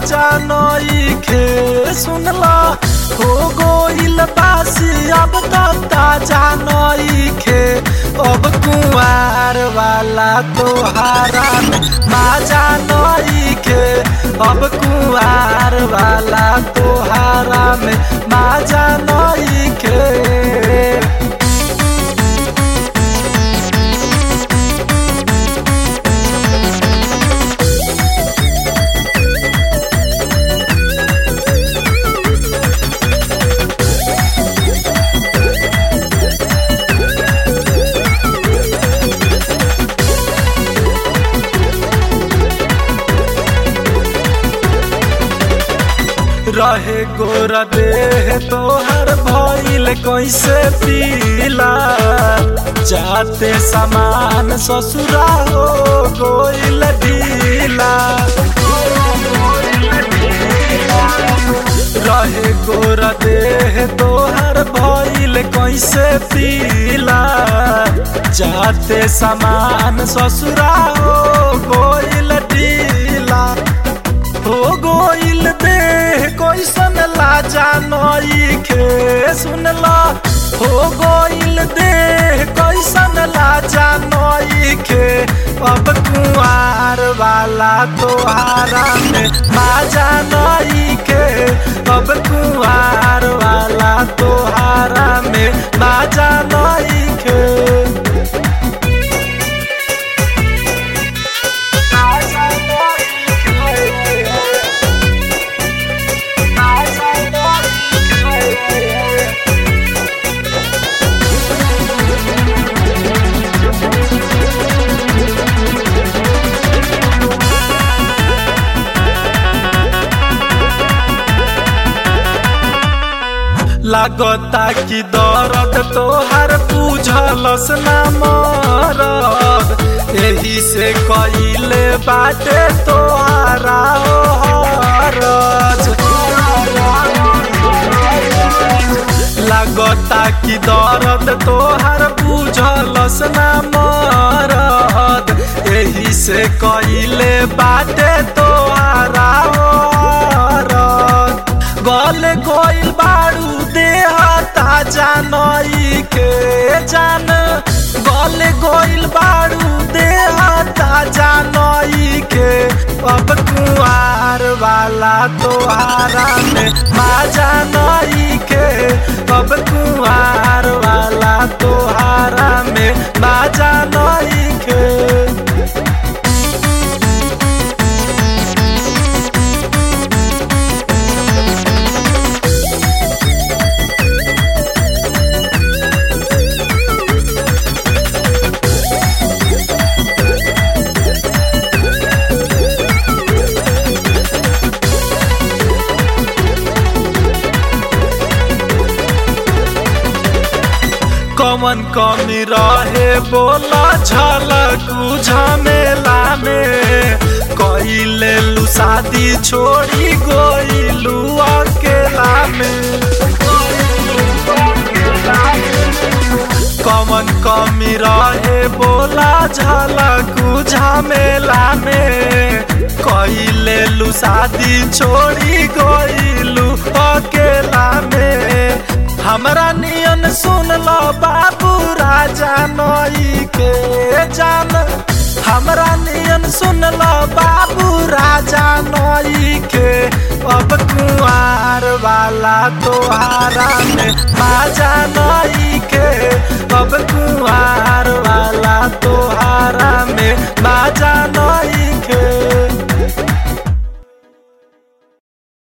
माजा नई खे सुनला हो गोइल बासी अब तो ताजा नई खे अब कुंवार वाला तोहारा में माजा नई खे अब कुंवार वाला तोहारा में माजा नई खे रहे गोरा देह तोहर भइल कैसे पीला जाते समान ससुरा हो गोइल ढीला रहे गोरा देह तोहर भइल कैसे पीला जाते समान ससुरा हो गोइल ढीला हो गोइल देह कैसन लाजा नई खे सुनला हो गोइल देह कैसन लाजा नई खे अब कुआर वाला तोहारा में माजा नई खे अब कुआर वाला तोहारा में माजा नई खे लागता कि दर्द तोहर बुझलस ना मरद एही से कइले बाटे तोहारा हो हरज लागता कि दर्द तोहर बुझलस ना मरद एही से कइले बाटे तोहारा हो हरद गल गोइल बाड़ू देह ताजा नई के जान गल गोइल बाड़ू देह ताजा नई के अब कुआर वाला तोहारा में माजा नई के अब कुआर वाला तोहारा में माजा नई के कमन कमी रहे बोला झलक झमेला में कइले लू शादी छोड़ी गोइलू अकेला में कमन कमी रहे बोला झलक झमेला में कइले लू शादी छोड़ी गोइलू अकेला में हमरा नियन सुन लो बाबू राजा नई के जान हमरा नियन सुन लो बाबू राजा नई के अब कुआर वाला तोहारा में माजा नई के अब कुआर वाला तोहारा में माजा नई